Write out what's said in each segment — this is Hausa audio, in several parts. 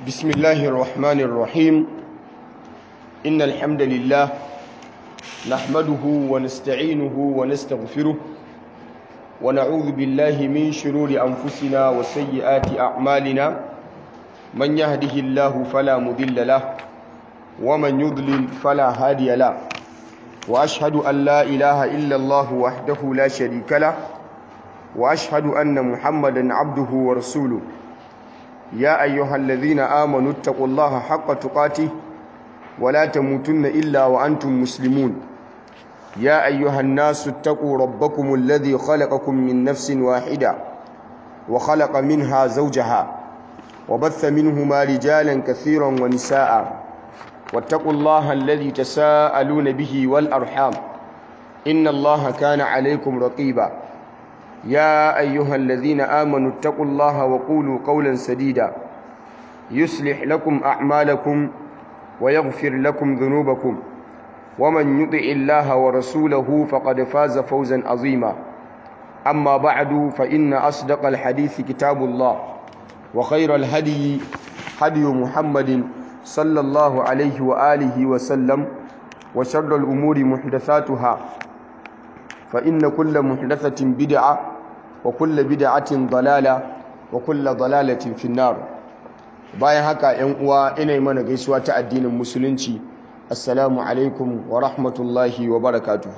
بسم الله الرحمن الرحيم إن الحمد لله نحمده ونستعينه ونستغفره ونعوذ بالله من شرور أنفسنا وسيئات أعمالنا من يهده الله فلا مضل له ومن يضلل فلا هادي له وأشهد أن لا إله إلا الله وحده لا شريك له وأشهد أن محمدا عبده ورسوله يا أيها الذين آمنوا اتقوا الله حق تقاته ولا تموتن إلا وأنتم مسلمون يا أيها الناس اتقوا ربكم الذي خلقكم من نفس واحدة وخلق منها زوجها وبث منهما رجالا كثيرا ونساء واتقوا الله الذي تساءلون به والأرحام إن الله كان عليكم رقيبا يا أيها الذين آمنوا اتقوا الله وقولوا قولا سديدا يصلح لكم أعمالكم ويغفر لكم ذنوبكم ومن يطع الله ورسوله فقد فاز فوزا عظيما أما بعد فإن أصدق الحديث كتاب الله وخير الهدي هدي محمد صلى الله عليه وآله وسلم وشر الأمور محدثاتها فإن كل محدثة بدعة وكل بدعة ضلالة وكل ضلالة في النار bayan haka ‘yan uwa ina mana gaisuwa ta addinin musulunci assalamu alaikum wa rahmatullahi wa barakatuhu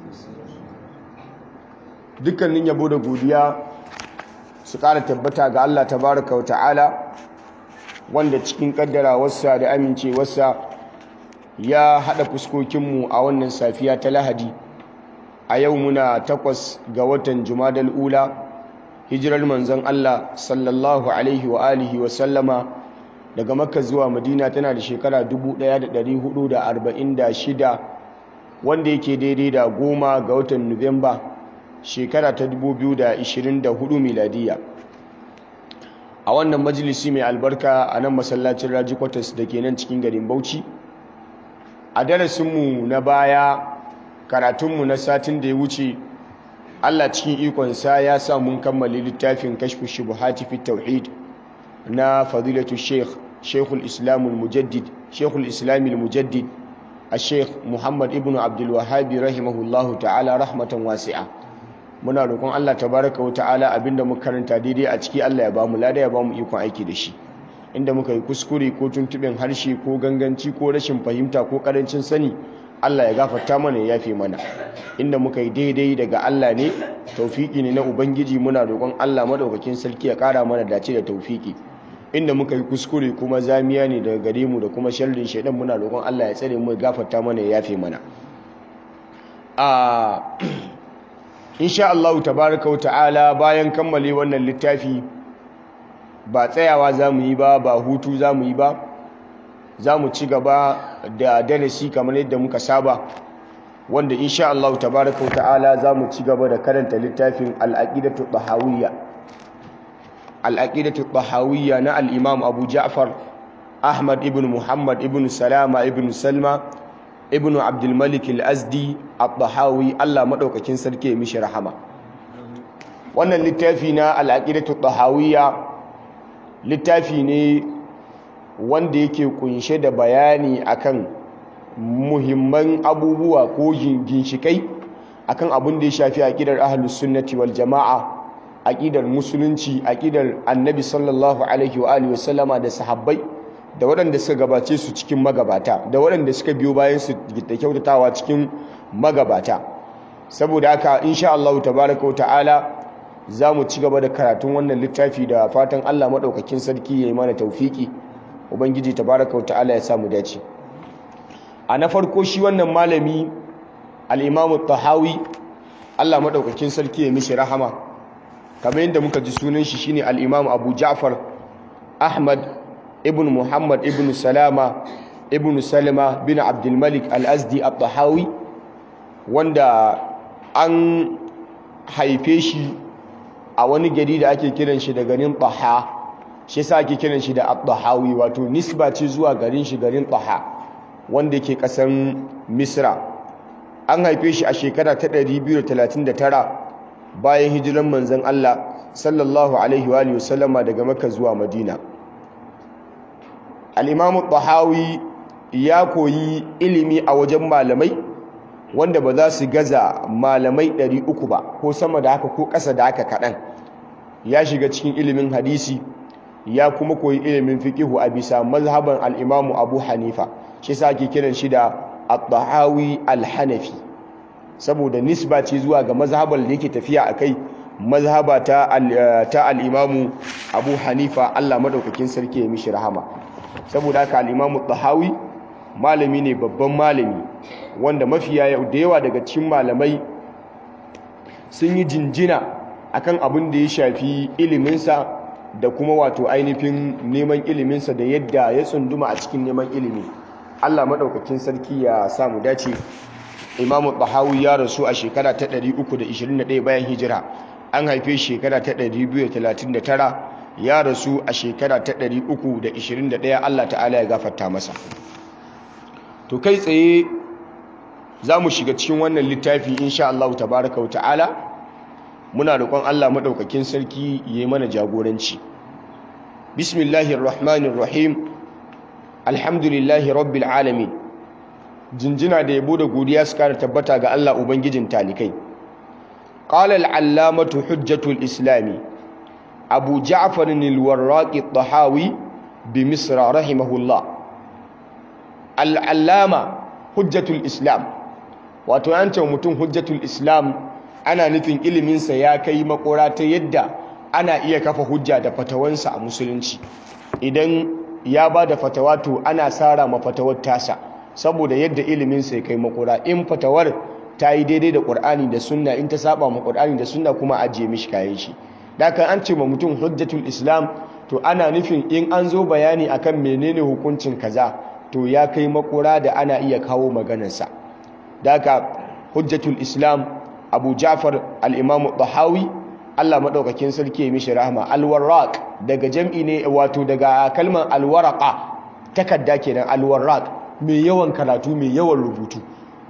dukkanin yabo da godiya su ƙara tabbata ga Allah tabaraka wa ta'ala wanda cikin ƙaddara wasa da amincewarsa ya haɗa fuskokinmu a wannan safiya ta lahadi a yau muna takwas ga watan jumadal ula hijirar manzon Allah sallallahu alaihi wa alihi wa sallama daga makka zuwa madina tana da shekara 1446 wanda yake daidai da goma ga watan nuwamba shekara ta 2024 miladiya a wannan majalisi mai albarka a nan masallacin raji kwatas da ke nan cikin garin bauchi a darasinmu na baya karatunmu na satin da ya wuce Allah cikin ikonsa ya sa mun kammale littafin kashfu shubuhati fi tauhid na fadilatu sheikh sheikhul islam al-mujaddid sheikhul islam al-mujaddid al-sheikh muhammad ibn abdul wahhab rahimahullahu ta'ala rahmatan wasi'a muna roƙon Allah tabaraka wa ta'ala abinda muka karanta daidai a ciki Allah ya bamu lada ya bamu ikon aiki da shi inda muka yi kuskure ko tuntuɓin harshe ko ganganci ko rashin fahimta ko ƙarancin sani Allah ya gafarta mana ya yafe mana inda muka yi daidai daga Allah ne taufiki ne na ubangiji muna roƙon Allah madaukakin sarki ya ƙara mana dace da taufiki inda muka yi kuskure kuma zamiya ne daga gare mu da kuma sharrin shaidan muna roƙon Allah ya tsare mu ya gafarta mana ya yafe mana a insha Allah tabaraka ta'ala bayan kammale wannan littafi ba tsayawa zamu yi ba ba hutu zamu yi ba za mu ci gaba da darasi kamar yadda muka saba wanda insha Allah tabaraka wa ta'ala za mu ci gaba da karanta littafin al-aqidatu tahawiyya al-aqidatu tahawiyya na al-imam Abu Ja'far Ahmad ibn Muhammad ibn Salama ibn Salma ibn Abdul Malik al-Azdi at-Tahawi Allah madaukakin sarki ya mishi rahama wannan littafi na al-aqidatu tahawiyya littafi ne wanda yake kunshe da bayani akan muhimman abubuwa ko ginshikai akan abin da ya shafi aqidar ahlus sunnati wal jamaa aqidar musulunci aqidar annabi sallallahu alaihi wa alihi wasallama da sahabbai da waɗanda suka gabace su cikin magabata da waɗanda suka biyo bayan su da kyautatawa cikin magabata saboda haka insha Allah tabaaraka wa ta'ala za mu ci gaba da karatun wannan littafi da fatan Allah madaukakin sarki ya yi mana taufiki ubangiji tabaraka wa ta'ala ya samu dace a na farko shi wannan malami al-imamu tahawi Allah madaukakin sarki ya mishi rahama kamar yadda muka ji sunan shi shine al-imamu Abu Ja'far Ahmad ibn Muhammad ibn Salama ibn Salama bin Abdul Malik al-Azdi at-Tahawi wanda an haife shi a wani gari da ake kiran shi da garin Taha shi sa ake kiran shi da at-tahawi wato nisba ce zuwa garin shi garin taha wanda ke kasan misra an haife shi a shekara ta 239 bayan hijiran manzon Allah sallallahu alaihi wa sallama daga makka zuwa madina al-imam tahawi ya koyi ilimi a wajen malamai wanda ba za su gaza malamai 300 ba ko sama da haka ko ƙasa da haka kaɗan ya shiga cikin ilimin hadisi ya kuma koyi ilimin fiqihu a bisa mazhaban al-Imam Abu Hanifa shi yasa ake kiran shi da At-Tahawi al-Hanafi saboda nisba ce zuwa ga mazhaban da yake tafiya akai mazhaba ta ta al-Imam Abu Hanifa Allah madaukakin sarki ya mishi rahama saboda haka al-Imam At-Tahawi malami ne babban malami wanda mafiya da yawa daga cikin malamai sun yi jinjina akan abin da ya shafi iliminsa da kuma wato ainihin neman iliminsa da yadda ya tsunduma a cikin neman ilimi Allah maɗaukakin sarki ya samu dace imamu bahawi ya rasu a shekara ta 321 bayan hijira an haife shekara ta 239 ya rasu a shekara ta 321 Allah ta'ala ya gafarta masa to kai tsaye za mu shiga cikin wannan littafi insha Allah tabaraka wa ta'ala muna roƙon Allah maɗaukakin sarki ya yi mana jagoranci bismillahir rahmanir rahim alhamdulillahi rabbil alamin jinjina da yabo da godiya su kara tabbata ga Allah ubangijin talikai qala al-allamatu hujjatul islami abu ja'far al-warraqi tahawi bi misra rahimahullah al-allama hujjatul islam wato yancin mutum hujjatul islam ana nufin iliminsa ya kai makora ta yadda ana iya kafa hujja da fatawansa a musulunci idan ya ba da fatawa to ana sara ma fatawar tasa saboda yadda iliminsa ya kai makora in fatawar ta yi daidai da ƙur'ani da sunna in ta saba ma ƙur'ani da sunna kuma ajiye mishi kayan shi dakan an ce ma mutum hujjatul islam to ana nufin in an zo bayani akan menene hukuncin kaza to ya kai makora da ana iya kawo maganarsa daka hujjatul islam abu jafar al'imamu ɗahawi allah maɗaukakin sarki ya mishi rahama alwarraq daga jam'i ne wato daga kalmar alwaraka takadda kenan alwarraq mai yawan karatu mai yawan rubutu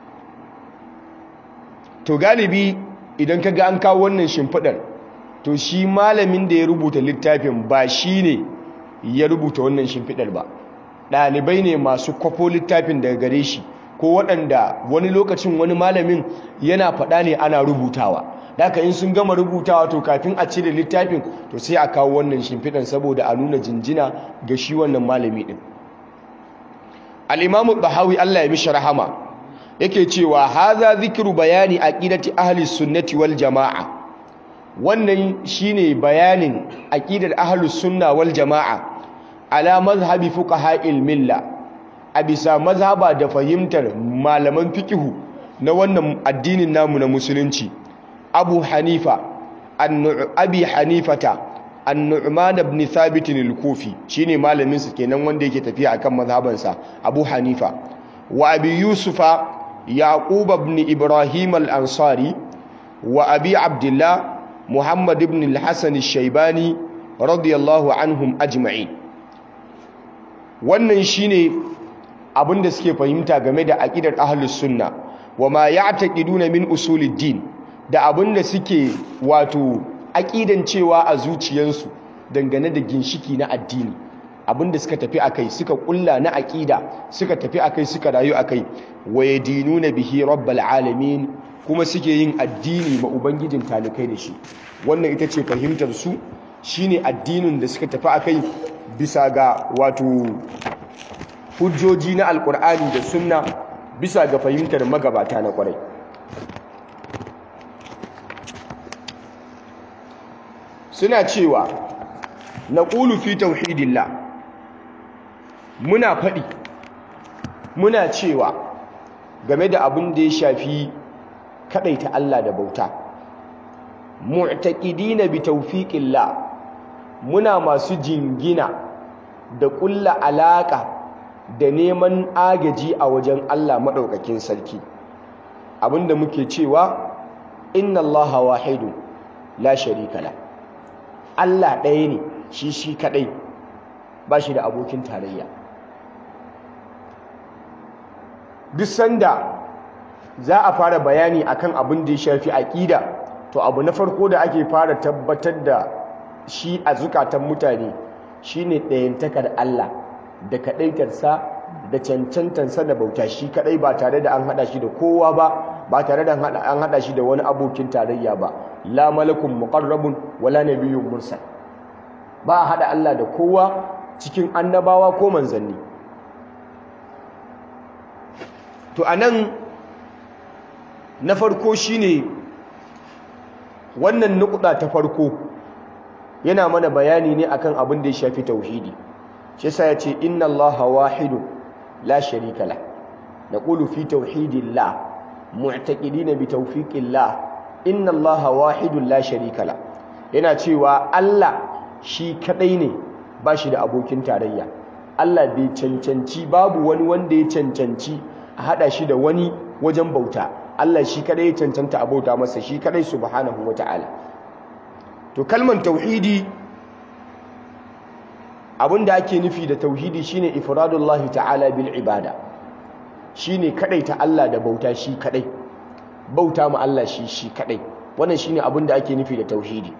to galibi idan ka ga an kawo wannan shimfiɗar to shi malamin da ya rubuta littafin ba shi ne ya rubuta wannan shimfiɗar ba ɗalibai ne masu kwafo littafin daga gare shi ko waɗanda wani lokacin wani malamin yana faɗa ne ana rubutawa daga in sun gama rubutawa to kafin a cire littafin to sai a kawo wannan shimfiɗan saboda a nuna jinjina ga shi wannan malami ɗin al'imamu bahawi allah ya mishi rahama yake cewa haza zikiru bayani aqidati ahli sunnati wal jama'a wannan shine bayanin aqidar ahli sunna wal jama'a ala mazhabi fuqaha'il milla a bisa mazhaba da fahimtar malaman fikihu na wannan addinin namu na musulunci abu hanifa abi hanifata an-nu'man ibn thabit al-kufi shine malamin sa kenan wanda yake tafiya akan mazhabansa abu hanifa wa abi yusufa yaqub ibn ibrahim al-ansari wa abi abdullah muhammad ibn al-hasan al-shaybani radiyallahu anhum ajma'in wannan shine abin da suke fahimta game da aqidar ahlus sunna wama ya'taqiduna min usuluddin da abin da suke wato aqidan cewa a zuciyarsu dangane da ginshiki na addini abin da suka tafi akai suka kulla na aqida suka tafi akai suka rayu akai wayadinuna bihi rabbal alamin kuma suke yin addini ma ubangijin talikai da shi wannan ita ce fahimtar su shine addinin da suka tafi akai bisa ga wato hujjoji na alkur'ani da sunna bisa ga fahimtar magabata na kwarai suna cewa na ƙulu fi tauhidillah muna faɗi muna cewa game da abin da ya shafi kaɗaita Allah da bauta mu'taqidina bi tawfiqillah muna masu jingina da ƙulla alaƙa da neman agaji a wajen Allah maɗaukakin sarki abinda muke cewa inna Allah wahidu la sharika la Allah ɗaya ne shi shi kaɗai ba shi da abokin tarayya duk sanda za a fara bayani akan abin da ya shafi aƙida to abu na farko da ake fara tabbatar da shi a zukatan mutane shine ɗayantakar Allah da kadaitarsa da cancantansa da bauta shi kadai ba tare da an hada shi da kowa ba ba tare da an hada shi da wani abokin tarayya ba la malakun muqarrabun wala nabiyyun mursal ba hada Allah da kowa cikin annabawa ko manzanni to anan na farko shine wannan nukuda ta farko yana mana bayani ne akan abin da ya shafi tauhidi shi yasa yace inna allaha wahidun la sharika la naqulu fi tauhidillah mu'taqidina bi tawfiqillah inna allaha wahidun la sharika la yana cewa Allah shi kadai ne ba shi da abokin tarayya Allah bai cancanci babu wani wanda ya cancanci a hada shi da wani wajen bauta Allah shi kadai ya cancanta a bauta masa shi kadai subhanahu wata'ala to kalman tauhidi abinda ake nufi da tauhidi shine ifradullahi ta'ala bil ibada shine kadai ta Allah da bauta shi kadai bauta ma Allah shi shi kadai wannan shine abinda ake nufi da tauhidi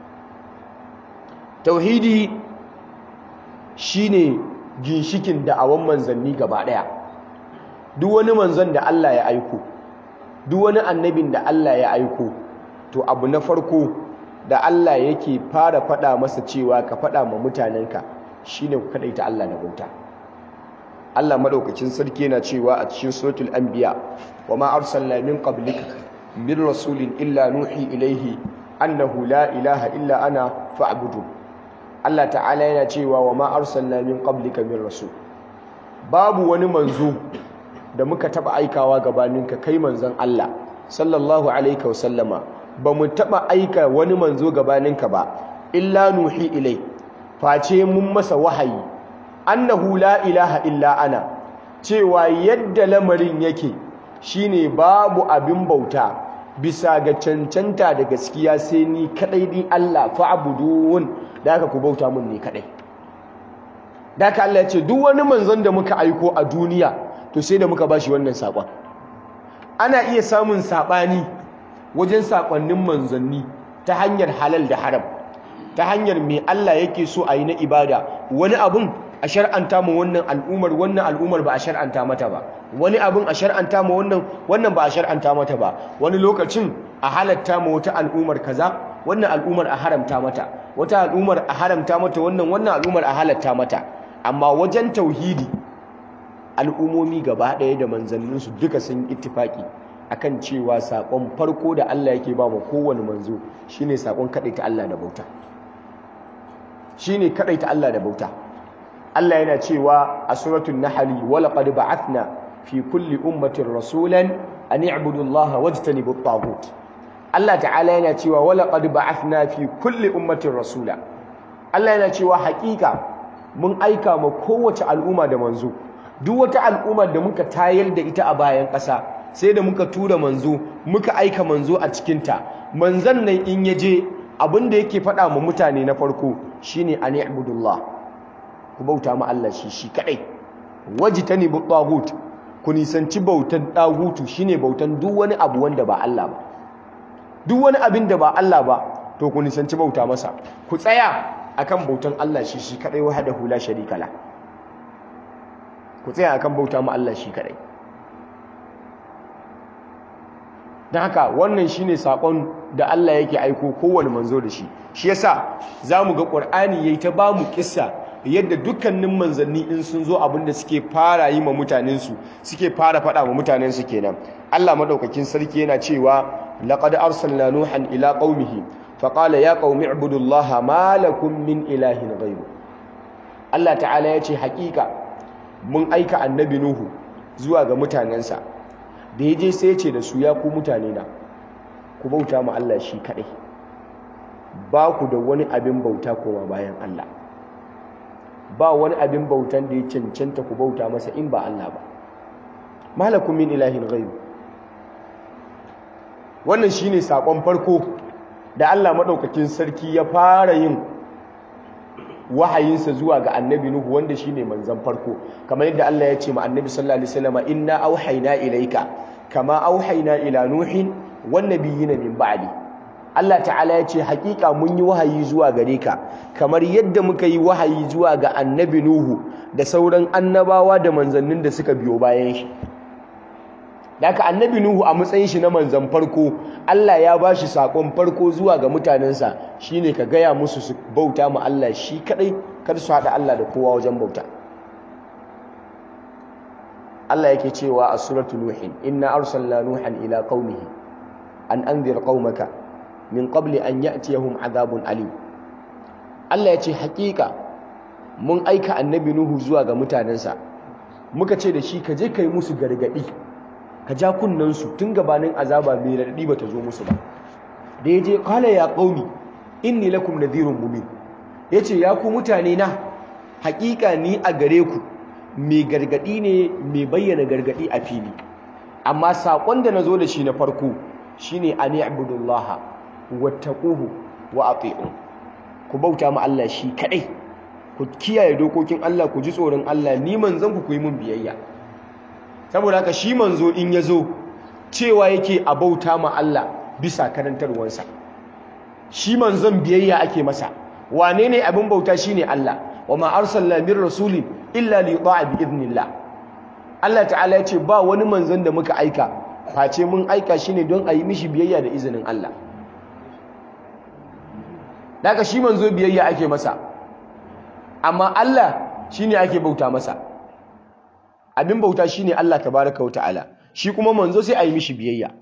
tauhidi shine ginshikin da'awan manzanni gaba daya duk wani manzon da Allah ya aiko duk wani annabin da Allah ya aiko to abu na farko da Allah yake fara fada masa cewa ka fada ma mutanenka shine ku kadaita Allah da bauta Allah madaukakin sarki yana cewa a cikin suratul anbiya wama arsalna min qablika min rasulin illa nuhi ilaihi annahu la ilaha illa ana fa'budu Allah ta'ala yana cewa wama arsalna min qablika min rasul babu wani manzo da muka taba aikawa gabaninka kai manzon Allah sallallahu alaihi wasallama ba mu taba aika wani manzo gabaninka ba illa nuhi ilai face mun masa wahayi annahu la ilaha illa ana cewa yadda lamarin yake shine babu abin bauta bisa ga cancanta da gaskiya sai ni kadai din Allah fa'budun da aka ku bauta mun ne kadai da aka Allah ya ce duk wani manzon da muka aiko a duniya to sai da muka bashi wannan sakon ana iya samun sabani wajen sakonnin manzanni ta hanyar halal da haram ta hanyar me Allah yake so a yi na ibada wani abun a shar'anta ma wannan al'umar wannan al'umar ba a shar'anta mata ba wani abun a shar'anta ma wannan wannan ba a shar'anta mata ba wani lokacin a halatta ma wata al'umar kaza wannan al'umar a haramta mata wata al'umar a haramta mata wannan wannan al'umar a halatta mata amma wajen tauhidi al'umomi gaba ɗaya da manzanninsu duka sun ittifaki akan cewa saƙon farko da Allah yake ba mu kowane manzo shine saƙon kaɗaita Allah da bauta shine kaɗaita Allah da bauta Allah yana cewa a suratul nahl wa laqad ba'athna fi kulli ummatin rasulan an i'budu Allah wajtanibu at-taghut Allah ta'ala yana cewa wa laqad ba'athna fi kulli ummatin rasula Allah yana cewa haƙiƙa mun aika ma kowace al'umma da manzo duk wata al'ummar da muka tayar da ita a bayan ƙasa sai da muka tura manzo muka aika manzo a cikinta manzon nan in ya je abin da yake faɗa ma mutane na farko shine an i'budullah ku bauta ma Allah shi shi kadai wajitani bu tagut ku nisanci bautan dagutu shine bautan duk wani abu wanda ba Allah ba duk wani abin da ba Allah ba to ku nisanci bauta masa ku tsaya akan bautan Allah shi shi kadai wahdahu la sharika la ku tsaya akan bauta ma Allah shi kadai don haka wannan shine sakon da Allah yake aiko kowane manzo da shi shi yasa zamu ga Qur'ani yayi ta bamu kissa yadda dukkanin manzanni in sun zo abinda suke fara yi ma mutanensu suke fara faɗa ma mutanensu kenan Allah madaukakin sarki yana cewa laqad arsalna nuhan ila qaumihi faqala ya qaumi ibudullaha ma lakum min ilahin ghayru Allah ta'ala yace haƙiƙa mun aika annabi nuhu zuwa ga mutanensa da yaje sai yace da su ya ku mutane na ku bauta ma Allah shi kadai ba ku da wani abin bauta koma bayan Allah ba wani abin bautan da ya cancanta ku bauta masa in ba Allah ba malakum min ilahin ghairu wannan shine sakon farko da Allah madaukakin sarki ya fara yin wahayinsa zuwa ga annabi nuhu wanda shine manzon farko kamar yadda Allah ya ce ma annabi sallallahu alaihi wasallam inna auhayna ilayka kama auhayna ila nuhin wan nabiyina min ba'di Allah ta'ala ya ce hakika mun yi wahayi zuwa gare ka kamar yadda muka yi wahayi zuwa ga annabi Nuhu da sauran annabawa da manzannin da suka biyo bayan shi Daka annabi Nuhu a matsayin shi na manzan farko Allah ya ba shi saƙon farko zuwa ga mutanensa shine ka gaya musu su bauta ma Allah shi kadai kar su haɗa Allah da kowa wajen bauta Allah yake cewa a suratu Nuhin inna arsalna Nuhan ila qaumihi an anzir qaumaka min qabli an ya'tiyahum adhabun alim Allah ya ce hakika mun aika annabi Nuhu zuwa ga mutanensa muka ce da shi ka je kai musu gargadi ka ja kunnansu tun gabanin azaba mai raɗaɗi ba ta zo musu ba da ya je kala ya ƙauni inni lakum nadhirun mubin ya ce ya ku mutane na haƙiƙa ni a gare ku mai gargaɗi ne mai bayyana gargaɗi a fili amma saƙon da na zo da shi na farko shine an i'budullaha wattaquhu wa ati'un ku bauta ma Allah shi kaɗai ku kiyaye dokokin Allah ku ji tsoron Allah ni manzon ku ku yi mun biyayya saboda haka shi manzo in ya zo cewa yake a bauta ma Allah bisa karantarwansa shi manzon biyayya ake masa wane ne abin bauta shine Allah wa ma arsalna min rasulin illa li yuta'a bi idnillah Allah ta'ala ya ce ba wani manzon da muka aika face mun aika shi ne don a yi mishi biyayya da izinin Allah daga shi manzo biyayya ake masa amma Allah shine ake bauta masa abin bauta shine Allah tabaraka wa ta'ala shi kuma manzo sai a yi mishi biyayya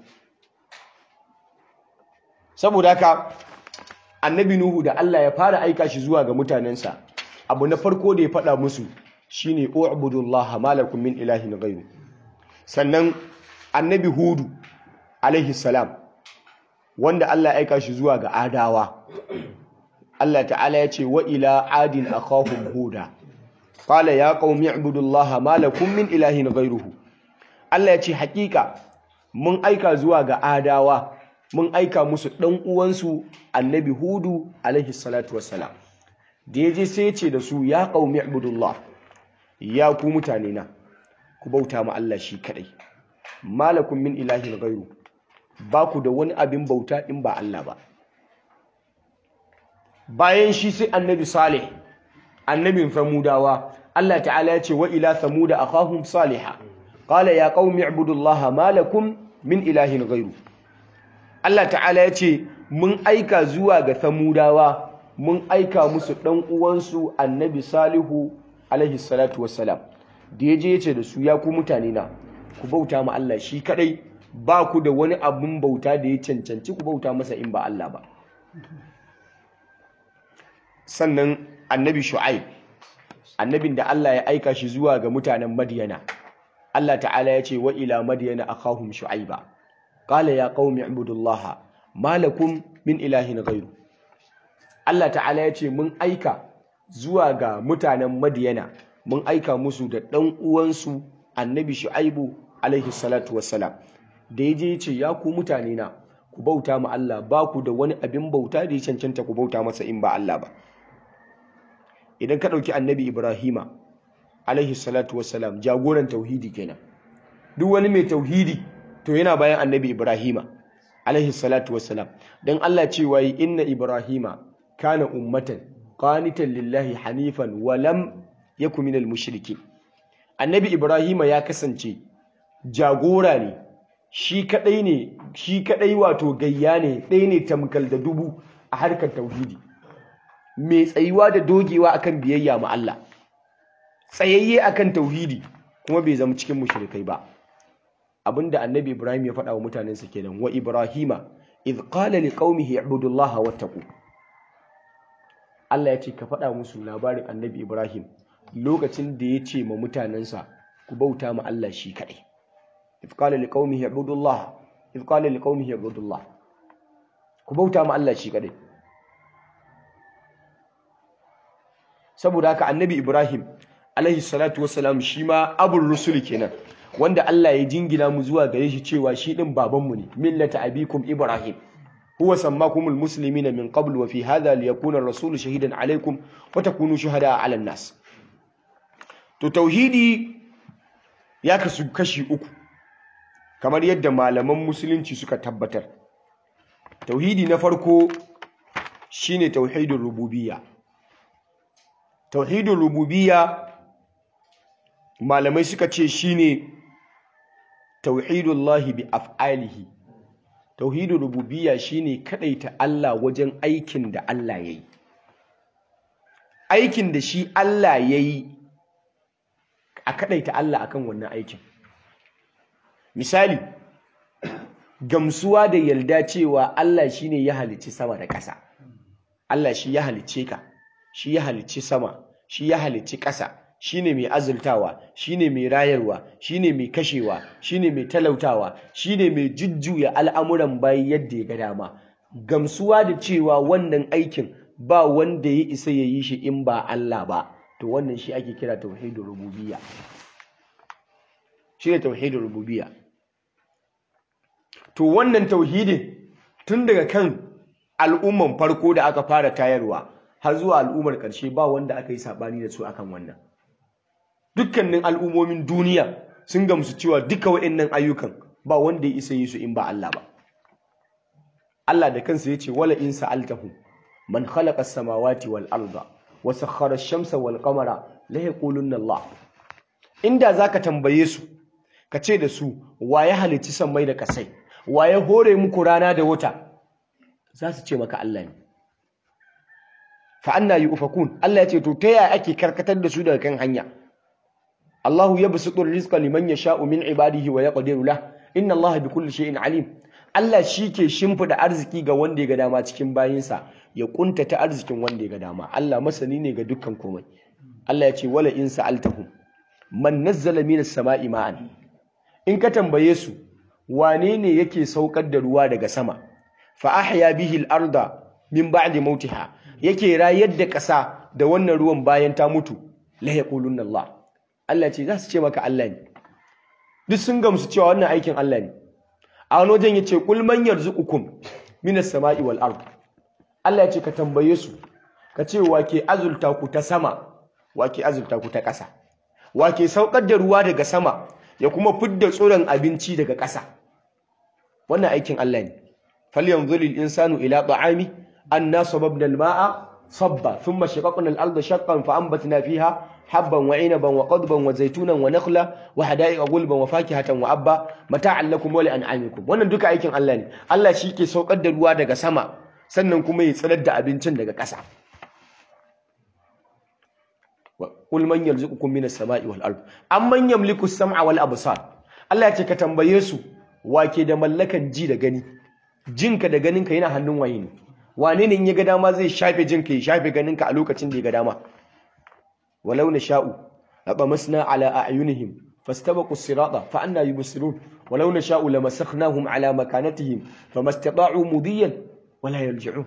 saboda haka annabi nuhu da Allah ya fara aika shi zuwa ga mutanensa abu na farko da ya faɗa musu shine u'budullaha malakum min ilahin ghayru sannan annabi hudu alaihi salam wanda Allah ya aika shi zuwa ga adawa Allah ta'ala ya ce wa ila adin akhahum huda qala ya qaumi ibudullaha ma lakum min ilahin ghayruhu Allah ya ce hakika mun aika zuwa ga adawa mun aika musu dan uwansu annabi hudu alaihi salatu wassalam da yaje sai ya ce da su ya qaumi ibudullah ya ku mutane na ku bauta ma Allah shi kadai malakum min ilahin ghayru ba ku da wani abin bauta in ba Allah ba bayan shi sai annabi salih annabin samudawa Allah ta'ala ya ce wa ila samuda akhahum salihah qala ya qaumi ibudullaha ma lakum min ilahin ghayru Allah ta'ala ya ce mun aika zuwa ga samudawa mun aika musu dan uwansu annabi salihu alaihi salatu wassalam da yaje yace da su ya ku mutane na ku bauta ma Allah shi kadai ba ku da wani abun bauta da ya cancanci ku bauta masa in ba Allah ba sannan annabi shu'aib annabin da Allah ya aika shi zuwa ga mutanen madiyana Allah ta'ala ya ce wa ila madiyana akhahum shu'aiba qala ya qaumi ibudullaha ma lakum min ilahin ghayru Allah ta'ala ya ce mun aika zuwa ga mutanen madiyana mun aika musu da dan uwansu annabi shu'aibu alaihi salatu wassalam da yaje ya ce ya ku mutane na ku bauta ma Allah ba ku da wani abin bauta da ya cancanta ku bauta masa in ba Allah ba idan ka ɗauki annabi ibrahima alaihi salatu wassalam jagoran tauhidi kenan duk wani mai tauhidi to yana bayan annabi ibrahima alaihi salatu wassalam dan Allah cewa yi inna ibrahima kana ummatan qanitan lillahi hanifan wa lam yakun minal mushrikin annabi ibrahima ya kasance jagora ne shi kadai ne shi kadai wato gayya ne ɗaya ne tamkal da dubu a harkar tauhidi mai tsayuwa da dogewa akan biyayya ma Allah tsayayye akan tauhidi kuma bai zama cikin mushrikai ba abinda annabi Ibrahim ya faɗa wa mutanensa kenan wa Ibrahima idh qala liqaumihi ibudullaha wattaqu Allah ya ce ka faɗa musu labarin annabi Ibrahim lokacin da ya ce ma mutanensa ku bauta ma Allah shi kaɗai idh qala liqaumihi ibudullaha idh qala liqaumihi ibudullah ku bauta ma Allah shi kaɗai saboda haka annabi ibrahim alaihi salatu wassalam shi ma abul rusul kenan wanda Allah ya jingina mu zuwa gare shi cewa shi din babanmu ne millata abikum ibrahim huwa sammakumul muslimina min qabl wa fi hadha liyakuna ar-rasul shahidan alaikum wa takunu shuhada 'ala an-nas to tauhidi ya kasu kashi uku kamar yadda malaman musulunci suka tabbatar tauhidi na farko shine tauhidul rububiyya tauhidul rububiyya malamai suka ce shine tauhidullahi bi af'alihi tauhidul rububiyya shine kadaita Allah wajen aikin da Allah yayi aikin da shi Allah yayi a kadaita Allah akan wannan aikin misali gamsuwa da yalda cewa Allah shine ya halicci sama da ƙasa Allah shi ya halicce ka shi ya halicci sama shi ya halicci ƙasa shine mai azultawa shine mai rayarwa shine mai kashewa shine mai talautawa shine mai jujjuya al'amuran bayi yadda ya ga dama gamsuwa da cewa wannan aikin ba wanda ya isa ya yi shi in ba Allah ba to wannan shi ake kira tauhidul rububiyya shine tauhidul rububiyya to wannan tauhidin tun daga kan al'umman farko da aka fara tayarwa har zuwa al'ummar ƙarshe ba wanda aka yi saɓani da su akan wannan dukkanin al'ummomin duniya sun gamsu cewa duka waɗannan ayyukan ba wanda ya isa yi su in ba Allah ba Allah da kansa yace wala in sa'altahum man khalaqa as-samawati wal arda wa sakhkhara ash-shamsa wal qamara la yaqulunna Allah inda zaka tambaye su ka ce da su wa ya halicci sammai da kasai wa ya hore muku rana da wata za su ce maka Allah ne fa anna yufakun Allah ya ce to ta yaya ake karkatar da su daga kan hanya Allahu yabsutu rizqa liman yasha'u min ibadihi wa yaqdiru lah inna Allah bikulli shay'in alim Allah shi ke shimfida arziki ga wanda ya ga dama cikin bayinsa ya kuntata arzikin wanda ya ga dama Allah masani ne ga dukkan komai Allah ya ce wala in sa'altahum man nazzala minas sama'i ma'an in ka tambaye su wane ne yake saukar da ruwa daga sama fa ahya bihi al-arda min ba'di mautiha yake rayar da ƙasa da wannan ruwan bayan ta mutu la yaqulunna Allah Allah ce za su ce maka Allah ne duk sun gamsu cewa wannan aikin Allah ne a wani wajen yace qul man yarzuqukum minas sama'i wal ard Allah ya ce ka tambaye su ka ce wake azulta ku ta sama wake azulta ku ta ƙasa wake saukar da ruwa daga sama ya kuma fidda tsoron abinci daga ƙasa wannan aikin Allah ne falyanzur al-insanu ila ta'ami anna sababna al-ma'a sabba thumma shaqaqna al-ardha shaqqan fa anbatna fiha habban wa 'inaban wa qadban wa zaytunan wa nakhla wa hada'iqa gulban wa fakihatan wa abba mata'an lakum wa li'an'amikum wannan duka aikin Allah ne Allah shi ke saukar da ruwa daga sama sannan kuma ya tsirar da abincin daga ƙasa qul man yarzuqukum minas sama'i wal ard amman yamliku as-sam'a wal absar Allah ya ce ka tambaye su wake da mallakan ji da gani jinka da ganinka yana hannun waye ne wane ne in ya ga dama zai shafe jinka ya shafe ganinka a lokacin da ya ga dama walau na sha'u labamasna ala a'yunihim fastabaqu as-sirata fa anna yubsirun walau na sha'u lamasakhnahum ala makanatihim famastata'u mudiyan wala yarji'un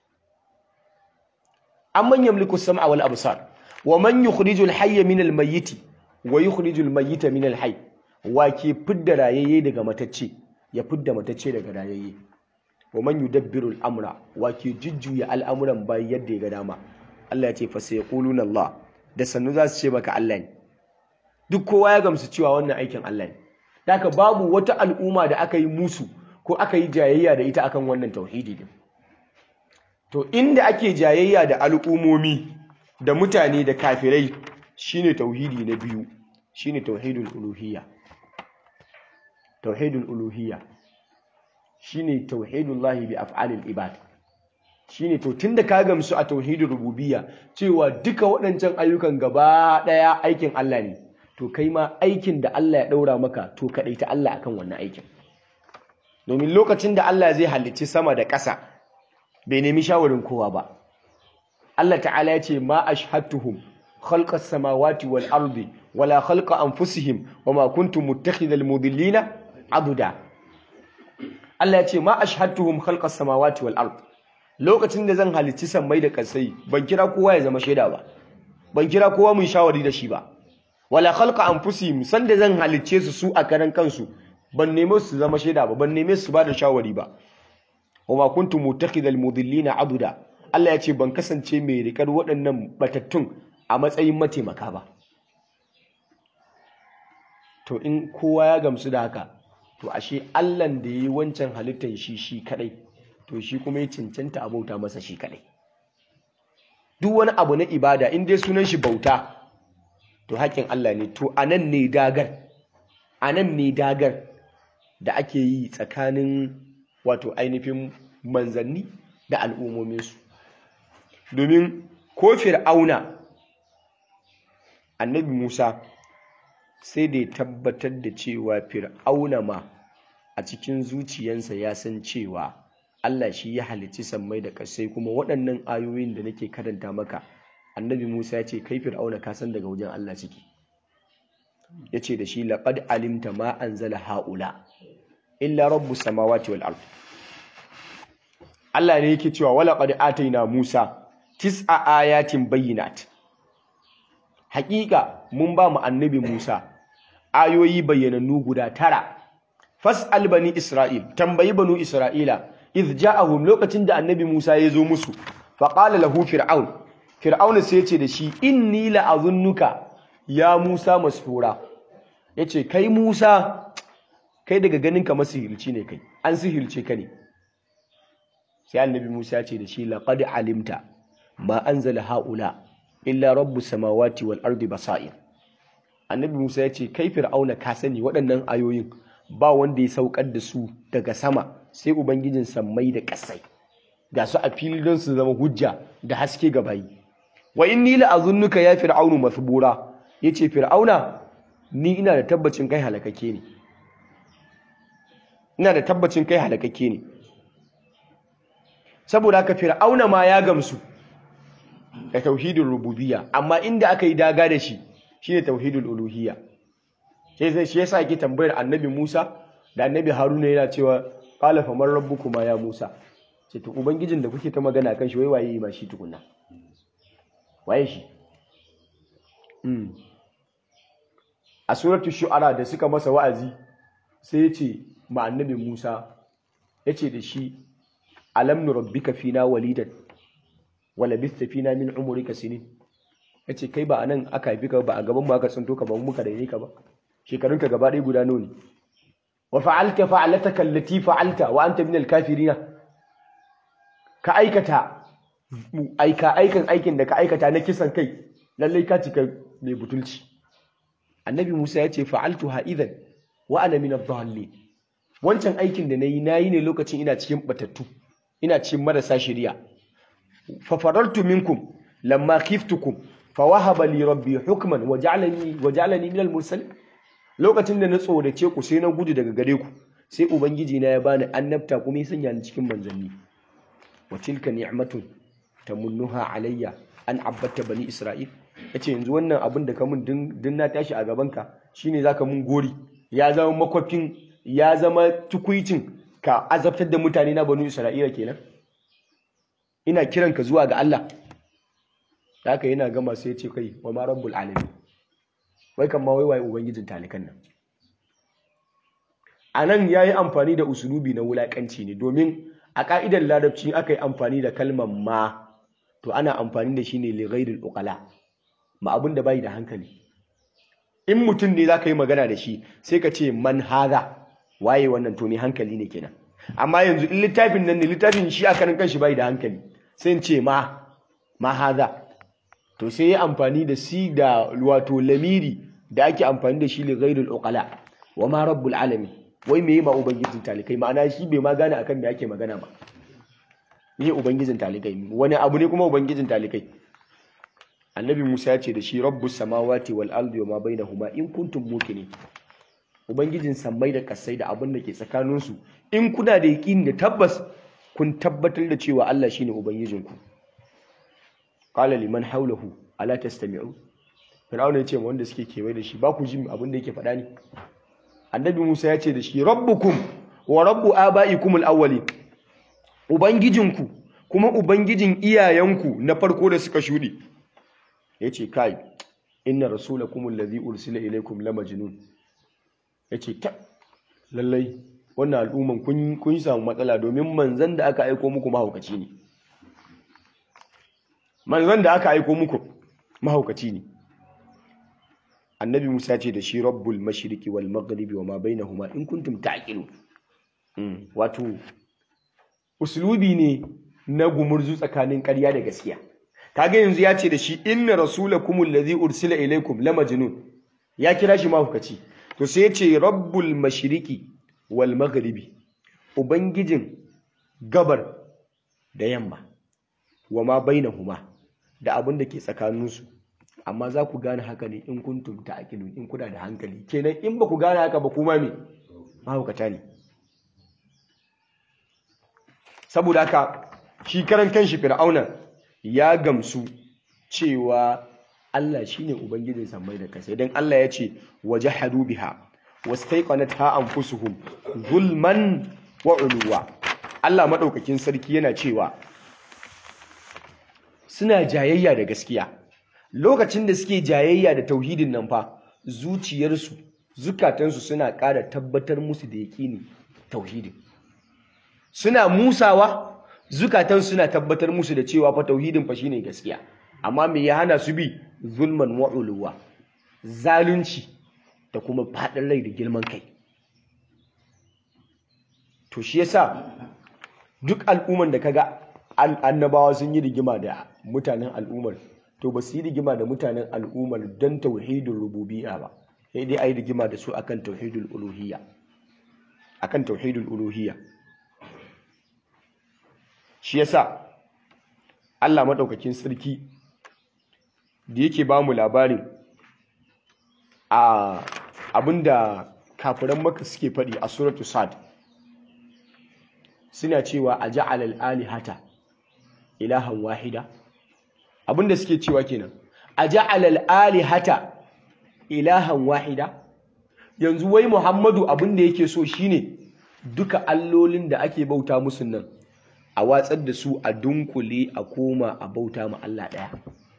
amman yamliku as-sam'a wal absar wa man yukhrijul hayya min al-mayyit wa yukhrijul mayyita min al-hayy wa ke fidda rayayye daga matacce ya fidda matacce daga rayayye wa man yudabbiru al-amra wa ke jujjuya al'amuran bayi yadda ya ga dama Allah ya ce fa sayaquluna Allah da sannu za su ce maka Allah ne duk kowa ya gamsu cewa wannan aikin Allah ne haka babu wata al'umma da aka yi musu ko aka yi jayayya da ita akan wannan tauhidi din to inda ake jayayya da al'umomi da mutane da kafirai shine tauhidi na biyu shine tauhidul uluhiyya tauhidul uluhiyya shine tauhidullahi bi af'alil ibad shine to tunda ka gamsu a tauhidul rububiyya cewa duka waɗancan ayyukan gaba ɗaya aikin Allah ne to kai ma aikin da Allah ya ɗaura maka to kaɗai ta Allah akan wannan aikin domin lokacin da Allah zai halicci sama da ƙasa bai nemi shawarin kowa ba Allah ta'ala ya ce ma ashhadtuhum khalqas samawati wal ardi wala khalqa anfusihim wama kuntum muttakhidhal mudillina abuda Allah ya ce ma ashhadtuhum khalqas samawati wal ard lokacin da zan halicci sammai da kasai ban kira kowa ya zama shaida ba ban kira kowa mun shawari da shi ba wala khalqa anfusihim san da zan halicce su su a karan kansu ban neme su zama shaida ba ban neme su ba da shawari ba wama kuntum muttakhidhal mudillina abuda Allah ya ce ban kasance mai rikar waɗannan batattun a matsayin mataimaka ba to in kowa ya gamsu da haka to ashe Allahn da yi wancan halittar shi shi kadai to shi kuma ya cancanta a bauta masa shi kadai duk wani abu na ibada in dai sunan shi bauta to haƙƙin Allah ne to anan ne dagar anan ne dagar da ake yi tsakanin wato ainihin manzanni da al'ummominsu domin ko fir'auna annabi Musa sai da ya tabbatar da cewa fir'auna ma a cikin zuciyansa ya san cewa Allah shi ya halicci sammai da ƙasai kuma waɗannan ayoyin da nake karanta maka annabi Musa ya ce kai fir'auna ka san daga wajen Allah ciki ya ce da shi laqad alimta ma anzala haula illa rabbus samawati wal ard Allah ne yake cewa wala qad ataina Musa tis'a ayatin bayyinat haƙiƙa mun ba mu annabi Musa ayoyi bayyanannu guda tara fas'al bani Isra'il tambayi banu Isra'ila idh ja'ahum lokacin da annabi Musa ya zo musu fa qala lahu fir'aun fir'aun sai ya ce da shi inni la'azunnuka ya Musa masfura yace kai Musa kai daga ganin ka masihirci ne kai an sihirce ka ne sai annabi Musa ya ce da shi laqad alimta ma anzala haula illa rabbus samawati wal ardi basair annabi Musa ya ce kai fir'auna ka sani waɗannan ayoyin ba wanda ya saukar da su daga sama sai ubangijin sammai da ƙasai ga su a fili don su zama hujja da haske ga bayi wa inni la azunnuka ya fir'aunu masbura yace fir'auna ni ina da tabbacin kai halakake ne ina da tabbacin kai halakake ne saboda haka fir'auna ma ya gamsu da tauhidin rububiyya amma inda aka yi daga da shi shine tauhidul uluhiyya sai sai shi yasa yake tambayar annabi Musa da annabi Haruna yana cewa qala faman rabbukuma ya Musa ce to ubangijin da kuke ta magana kan shi wai waye ma shi tukunna waye shi mm a suratul shu'ara da suka masa wa'azi sai yace ma annabi Musa yace da shi alam nurabbika fina walidan wala bista fina min umrika sinin yace kai ba anan aka haifi ka ba a gaban mu aka tsinto ka ba mu muka daine ka ba shekarunka gaba ɗaya guda nawa ne wa fa'alta fa'alataka allati fa'alta wa anta min al-kafirina ka aikata aika aikan aikin da ka aikata na kisan kai lallai ka cika mai butulci annabi Musa ya ce fa'altuha idan wa ana min ad-dallin wancan aikin da nayi nayi ne lokacin ina cikin batattu ina cikin marasa shari'a fa farartu minkum lamma khiftukum fa wahaba li rabbi hukman wa ja'alani wa ja'alani min al-mursalin lokacin da na tsorace ku sai na gudu daga gare ku sai ubangiji na ya bani annabta kuma ya sanya ni cikin manzanni wa tilka ni'matun tamunnuha alayya an abbata bani isra'il yace yanzu wannan abin da ka mun din na tashi a gaban ka shine zaka mun gori ya zama makwafin ya zama tukuicin ka azabtar da mutane na banu isra'ila kenan ina kiran ka zuwa ga Allah haka yana gama sai ya ce kai wa ma rabbul alamin wai kan ma wai waye ubangijin talikan nan a nan ya yi amfani da usulubi na wulaƙanci ne domin a ƙa'idar larabci aka yi amfani da kalmar ma to ana amfani da shi ne lighairul uqala ma abin da bai da hankali in mutum ne za ka yi magana da shi sai ka ce man haza waye wannan to ne hankali ne kenan amma yanzu in littafin nan ne littafin shi a kanin kanshi bai da hankali sai in ce ma ma haza to sai ya amfani da si da wato lamiri da ake amfani da shi li ghairul uqala wa ma rabbul alamin wai me ma ubangijin talikai ma'ana shi bai ma gane akan me ake magana ba me ubangijin talikai wani abu ne kuma ubangijin talikai annabi Musa ya ce da shi rabbus samawati wal ardi wa ma bainahuma in kuntum muqinin ubangijin sammai da kasai da abin da ke tsakanin su in kuna da yaqini da tabbas kun tabbatar da cewa Allah shine ubangijinku qala liman hawlahu ala tastami'u Fir'auna ya ce ma wanda suke kewaye da shi ba ku ji abin da yake faɗa ne annabi Musa ya ce da shi rabbukum wa rabbu aba'ikum al-awwalin ubangijinku kuma ubangijin iyayenku na farko da suka shuɗe yace kai inna rasulakum allazi ursila ilaykum lamajnun yace ta lallai wannan al'umman kun kun samu matsala domin manzon da aka aika muku mahaukaci ne manzon da aka aika muku mahaukaci ne annabi Musa ce da shi rabbul mashriqi wal maghribi wa ma bainahuma in kuntum ta'qilun wato uslubi ne na gumurzu tsakanin ƙarya da gaskiya kaga yanzu ya ce da shi inna rasulakum allazi ursila ilaykum la majnun ya kira shi mahaukaci to sai ya ce rabbul mashriqi wal maghribi ubangijin gabar da yamma wa ma bainahuma da abin da ke tsakaninsu amma za ku gane haka ne in kuntum ta'qilun in kuna da hankali kenan in ba ku gane haka ba kuma me mahaukata ne saboda haka shi karan kanshi fir'auna ya gamsu cewa Allah shine ubangijin sammai da kasai dan Allah ya ce wajahadu biha wastaiqanatha anfusuhum zulman wa uluwa Allah madaukakin sarki yana cewa suna jayayya da gaskiya lokacin da suke jayayya da tauhidin nan fa zuciyarsu zukatansu suna ƙara tabbatar musu da yaƙini tauhidin suna musawa zukatan suna tabbatar musu da cewa fa tauhidin fa shine gaskiya amma me ya hana su bi zulman wa uluwa zalunci da kuma faɗin rai da girman kai to shi yasa duk al'umman da kaga annabawa sun yi rigima da mutanen al'ummar to ba su yi rigima da mutanen al'ummar don tauhidin rububiyya ba sai dai ayi rigima da su akan tauhidul uluhiyya akan tauhidul uluhiyya shi yasa Allah madaukakin sarki da yake ba mu labarin a abinda kafiran maka suke faɗi a suratu sad suna cewa a ja'ala al-alihata ilahan wahida abinda suke cewa kenan a ja'ala al-alihata ilahan wahida yanzu wai Muhammadu abinda yake so shine duka allolin da ake bauta musu nan a watsar da su a dunkule a koma a bauta ma Allah ɗaya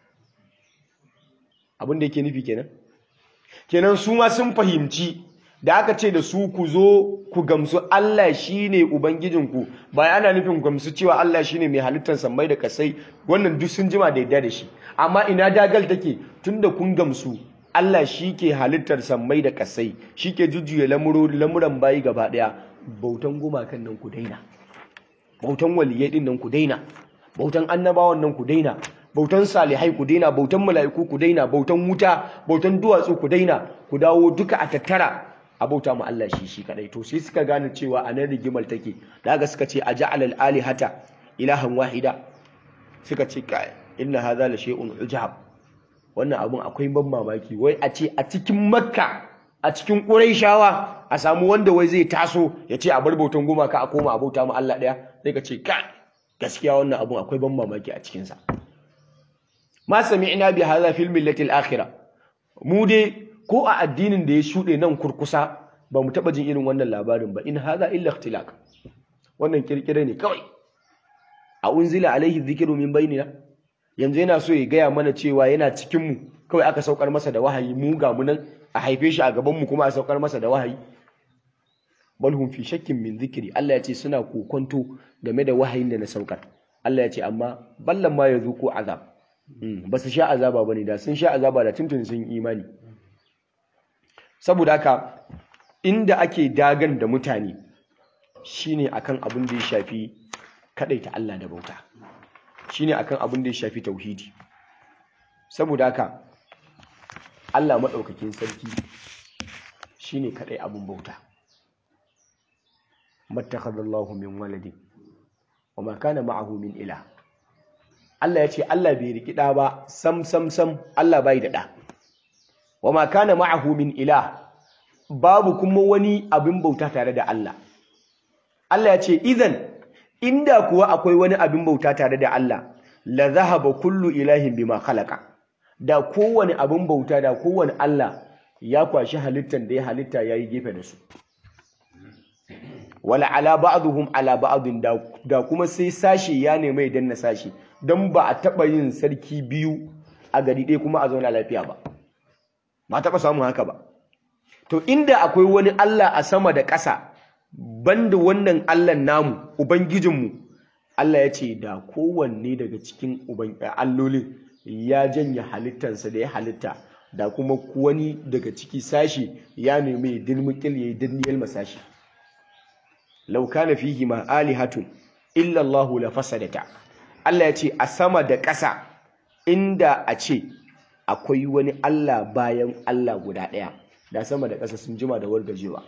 abinda yake nufi kenan kenan su ma sun fahimci da aka ce da su ku zo ku gamsu Allah shine ubangijinku ba ana nufin gamsu cewa Allah shine mai halittar sammai da kasai wannan duk sun jima da yadda da shi amma ina dagal take tunda kun gamsu Allah shi ke halittar sammai da kasai shi ke jujjuya lamuran bayi gaba daya bautan gumakan nan ku daina bautan waliyai din nan ku daina bautan annabawan nan ku daina bautan salihai ku daina bautan mala'iku ku daina bautan wuta bautan duwatsu ku daina ku dawo duka a tattara a bauta mu Allah shi shi kadai to sai suka gane cewa a nan rigimar take da haka suka ce a ja'ala al-alihata ilahan wahida suka ce ka inna hadha la shay'un ujab wannan abun akwai ban mamaki wai a ce a cikin makka a cikin quraishawa a samu wanda wai zai taso ya ce a bar bautan gumaka a koma a bauta mu Allah daya sai ka ce ka gaskiya wannan abun akwai ban mamaki a cikin sa ma sami'na bi hadha fil millati al-akhirah mu dai ko a addinin da ya shuɗe nan kurkusa ba mu taɓa jin irin wannan labarin ba in haza illa ikhtilaq wannan kirkire ne kawai a unzila alaihi dhikru min bainina yanzu yana so ya gaya mana cewa yana cikin mu kawai aka saukar masa da wahayi mu ga mu nan a haife shi a gaban mu kuma a saukar masa da wahayi bal hum fi shakkin min dhikri Allah ya ce suna kokonto game da wahayin da na saukar Allah ya ce amma ballan ma yazuku azab ba su sha azaba bane da sun sha azaba da tuntun sun imani saboda haka inda ake dagan da mutane shine akan abin da ya shafi kadaita Allah da bauta shine akan abin da ya shafi tauhidi saboda haka Allah madaukakin sarki shine kadai abin bauta mattakhadallahu min waladin wama kana ma'ahu min ilah Allah ya ce Allah bai riki da ba sam sam sam Allah bai da da wama kana ma'ahu min ilah babu kuma wani abin bauta tare da Allah Allah ya ce idan inda kuwa akwai wani abin bauta tare da Allah la zahaba kullu ilahin bima khalaqa da kowane abin bauta da kowane Allah ya kwashi halittan da ya halitta yayi gefe da su wala ala ba'dhum ala ba'din da, da kuma sai sashi ya nemi idan na sashi dan ba a taba yin sarki biyu a gari ɗaya kuma a zauna lafiya ba ba taɓa samun haka ba to inda akwai wani Allah a sama da ƙasa banda wannan Allah namu ubangijinmu Allah ya ce da kowanne daga cikin allolin ya janye halittansa da ya halitta da kuma wani daga ciki sashi ya nemi dilmukil ya yi dilmiyar masashi law kana fihi ma alihatun illa Allah la fasadata Allah ya ce a sama da ƙasa inda a ce akwai wani Allah bayan Allah guda ɗaya da sama da ƙasa sun jima da wargajewa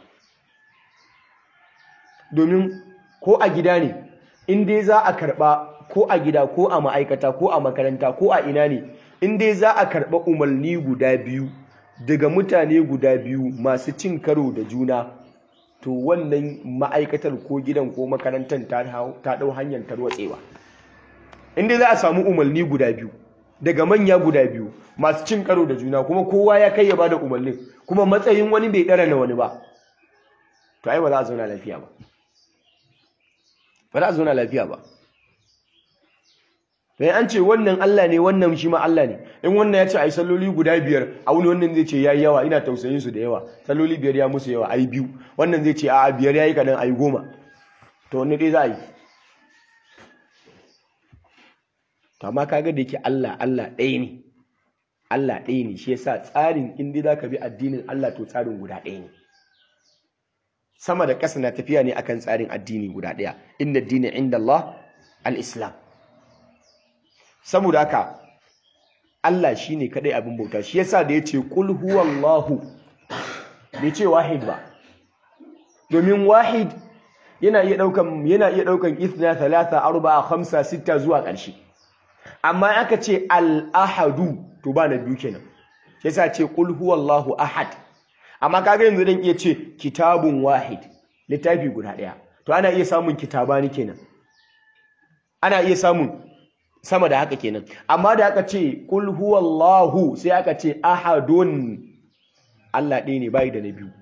domin ko a gida ne in dai za a karɓa ko a gida ko a ma'aikata ko a makaranta ko a ina ne in dai za a karɓa umarni guda biyu daga mutane guda biyu masu cin karo da juna to wannan ma'aikatar ko gidan ko makarantar ta ɗau hanyar tarwatsewa in dai za a samu umarni guda biyu daga manya guda biyu masu cin karo da juna kuma kowa ya kai ya bada umarnin kuma matsayin wani bai ɗara na wani ba to ai ba za a zauna lafiya ba ba za a zauna lafiya ba sai an ce wannan Allah ne wannan shi ma Allah ne in wannan ya ce ai salloli guda biyar a wani wannan zai ce yayi yawa ina tausayin su da yawa salloli biyar ya musu yawa ai biyu wannan zai ce a'a biyar yayi kadan ai goma to wanne dai za a yi to amma kaga da yake Allah Allah ɗaya ne Allah ɗaya ne shi yasa tsarin in dai zaka bi addinin Allah to tsarin guda ɗaya ne sama da ƙasa na tafiya ne akan tsarin addini guda ɗaya inna dini inda Allah al-islam saboda haka Allah shine kadai abin bauta shi yasa da yace qul huwallahu bai ce wahid ba domin wahid yana iya daukan yana iya daukan ithna thalatha arba'a khamsa sitta zuwa ƙarshe amma aka ce al-ahadu to ba na biyu kenan shi yasa ce qul huwallahu ahad amma kaga yanzu dan iya ce kitabun wahid littafi guda daya to ana iya samun kitabani kenan ana iya samun sama da haka kenan amma da aka ce qul huwallahu sai aka ce ahadun Allah ɗaya ne bai da na biyu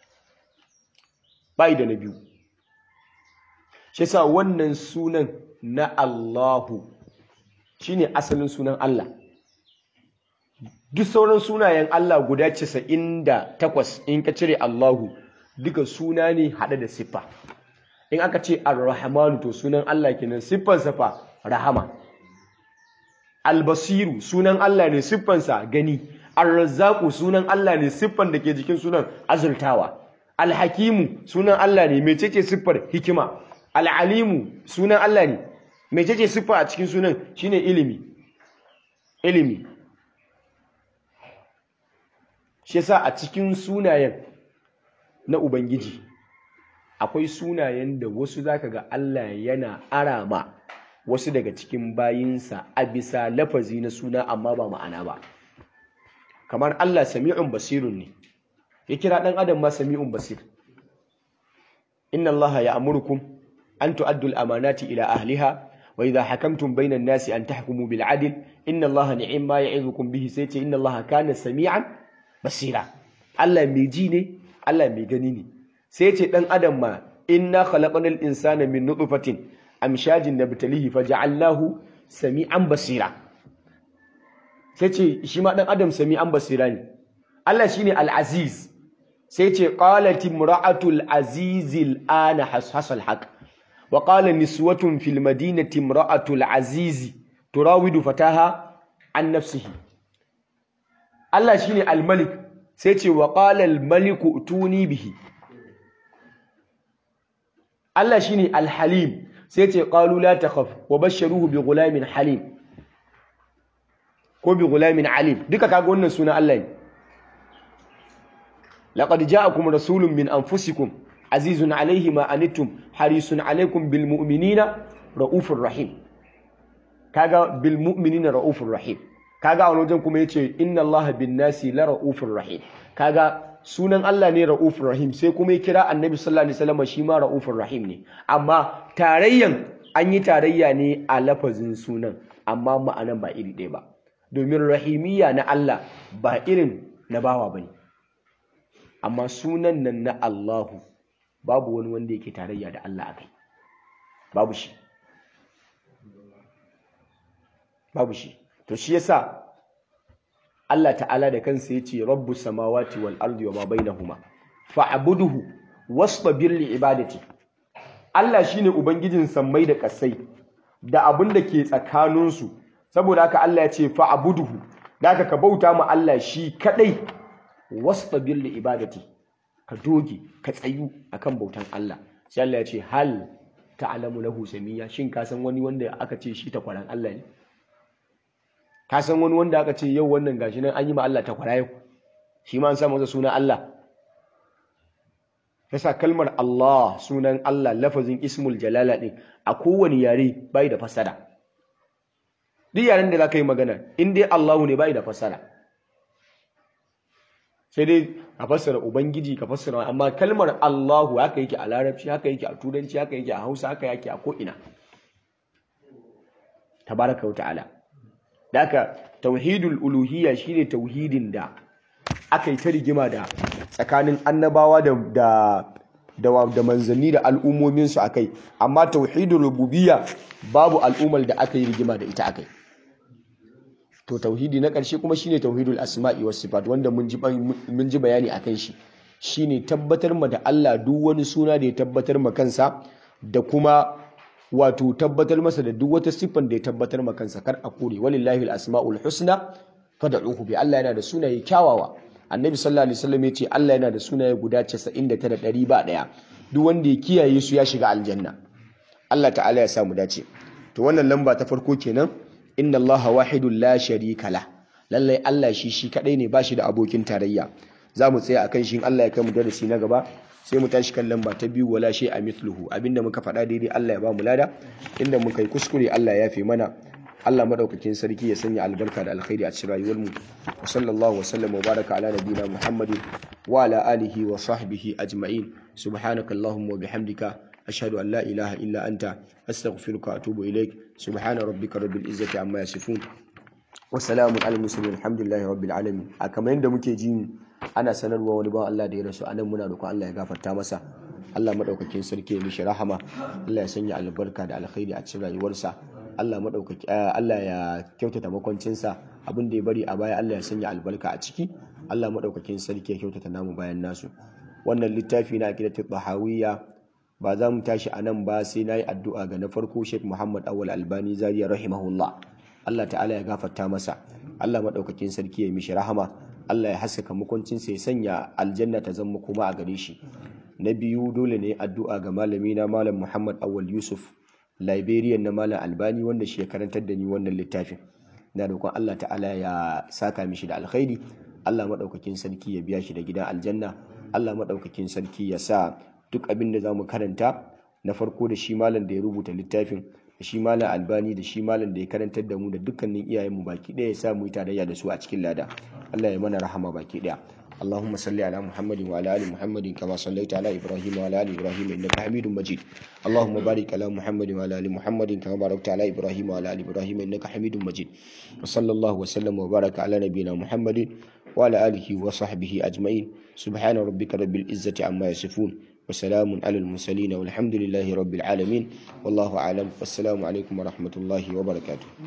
bai da na biyu shi yasa wannan sunan na Allahu shine asalin sunan Allah duk sauran sunayen Allah guda 98 in ka cire Allahu duka suna ne hade da siffa in aka ce ar-rahmanu to sunan Allah kenan siffarsa fa rahama albasiru sunan Allah ne siffansa gani arrazzaku sunan Allah ne siffan da ke jikin sunan azurtawa alhakimu sunan Allah ne mecece siffar hikima al'alimu sunan Allah ne mecece siffa a cikin sunan shine ilimi ilimi shi yasa a cikin sunayen na ubangiji akwai sunayen da wasu zaka ga Allah yana arama wasu daga cikin bayinsa a bisa lafazi na suna amma ba ma'ana ba kamar Allah sami'un basirun ne ya kira ɗan adam ma sami'un basir inna Allah ya amurkum an tu'addu al-amanati ila ahliha wa idha hakamtum bayna an-nasi an tahkumu bil 'adl inna Allah ni'ma ya'idukum bihi sai ce inna Allah kana sami'an basira Allah mai ji ne Allah mai gani ne sai ce ɗan adam ma inna khalaqnal insana min nutfatin amshajin nabtalihi faja'alnahu sami'an basira sai ce shi ma dan adam sami'an basira ne Allah shine al-aziz sai ce qalat imra'atul azizil ana hasasal haq wa qala niswatun fil madinati imra'atul aziz turawidu fataha an nafsihi Allah shine al-malik sai ce wa qala al-maliku utuni bihi Allah shine al-halim sai ce qalu la takhaf wa basharuhu bi ghulamin halim ko bi ghulamin alim duka kaga wannan suna Allah ne laqad ja'akum rasulun min anfusikum azizun alayhi ma anittum harisun alaykum bil mu'minina raufur rahim kaga bil mu'minina raufur rahim kaga a wajen kuma yace inna allaha bin nasi la raufur rahim kaga sunan Allah ne Ra'ufur Rahim sai kuma ya kira Annabi sallallahu alaihi wasallam shi ma Ra'ufur Rahim ne amma tarayyan an yi tarayya ne a lafazin sunan amma ma'anan ba iri ɗaya ba domin rahimiyya na Allah ba irin na bawa bane amma sunan nan na Allahu babu wani wanda yake tarayya da Allah akai babu shi babu shi to shi yasa Allah ta'ala da kansa ya ce rabbu samawati wal ardi wa ma bainahuma fa'buduhu wastabir li ibadati Allah shine ubangijin sammai da kasai da abin da ke tsakaninsu saboda haka Allah ya ce fa'buduhu da haka ka bauta ma Allah shi kadai wastabir li ibadati ka doge ka tsayu akan bautan Allah sai Allah ya ce hal ta'lamu lahu samiyya shin ka san wani wanda aka ce shi takwaran Allah ne ka san wani wanda aka ce yau wannan gashi nan an yi ma Allah takwara yau shi ma an sa masa sunan Allah yasa kalmar Allah sunan Allah lafazin ismul jalala din a kowane yare bai da fasara duk yaren da za ka yi magana in dai Allahu ne bai da fasara sai dai a fassara ubangiji ka fassara amma kalmar Allahu haka yake a larabci haka yake a turanci haka yake a hausa haka yake a ko'ina tabaraka wa ta'ala da haka tauhidul uluhiyya shine tauhidin da aka yi ta rigima da tsakanin annabawa da da da, da manzanni da al'ummominsu akai amma tauhidul rububiyya babu al'ummar da aka yi rigima da ita akai to tauhidi na ƙarshe kuma shine tauhidul asma'i was sifat wanda mun ji mun ji bayani akan shi shine tabbatar ma da Allah duk wani suna da ya tabbatar ma kansa da kuma wato tabbatar masa da duk wata siffan da ya tabbatar ma kansa kar a kore walillahi asmaul husna fad'uhu bi Allah yana da sunaye kyawawa annabi sallallahu alaihi wasallam ya ce Allah yana da sunaye guda 99 ɗari ba daya duk wanda ya kiyaye su ya shiga aljanna Allah ta'ala ya samu dace to wannan lamba ta farko kenan inna Allah wahidun la sharika la lallai Allah shi shi kadai ne bashi da abokin tarayya zamu tsaya akan shi in Allah ya kai mu darasi na gaba sai mu tashi kan lamba ta biyu wala shay a mithluhu abinda muka faɗa daidai Allah ya ba mu lada inda muka yi kuskure Allah ya yafe mana Allah madaukakin sarki ya sanya albarka da alkhairi a cikin rayuwar mu wa sallallahu wa sallam wa baraka ala nabiyina muhammadin wa ala alihi wa sahbihi ajma'in subhanakallahumma wa bihamdika أشهد أن لا إله إلا أنت أستغفرك وأتوب إليك سبحان ربك رب العزة عما يصفون وسلام على المرسلين الحمد لله رب العالمين كما yanda muke ji ana sanarwa wani ba Allah da ya rasu anan muna roƙon Allah ya gafarta masa Allah madaukakin sarki ya mishi rahama Allah ya sanya albarka da alkhairi a cikin rayuwarsa Allah madaukaki Allah ya kyautata makwancinsa abin da ya bari a baya Allah ya sanya albarka a ciki Allah madaukakin sarki ya kyautata namu bayan nasu wannan littafi na akidatul bahawiyya ba za mu tashi a nan ba sai na yi addu'a ga na farko Sheikh Muhammad Awal Albani Zariya rahimahullah Allah ta'ala ya gafarta masa Allah maɗaukakin sarki ya mishi rahama Allah ya haskaka mukuncinsa ya sanya aljanna ta zama kuma a gare shi na biyu dole ne addu'a ga malami na malam Muhammad Awal Yusuf Liberian na malam Albani wanda shi ya karantar da ni wannan littafin na roƙon Allah ta'ala ya saka mishi da alkhairi Allah maɗaukakin sarki ya biya shi da gidan aljanna Allah maɗaukakin sarki ya sa duk abin da za mu karanta na farko da shi malam da ya rubuta littafin da shi malam albani da shi malam da ya karantar da mu da dukkanin iyayenmu baki ɗaya ya sa mu yi tarayya da su a cikin lada Allah ya mana rahama baki ɗaya اللهم صل على محمد وعلى ال محمد كما صليت على ابراهيم وعلى ال ابراهيم انك حميد مجيد اللهم بارك على محمد وعلى ال محمد كما باركت على ابراهيم وعلى ال ابراهيم انك حميد مجيد وصلى الله وسلم وبارك على نبينا محمد وعلى اله وصحبه اجمعين سبحان ربك رب العزه عما يصفون وسلام على المرسلين والحمد لله رب العالمين والله أعلم والسلام عليكم ورحمة الله وبركاته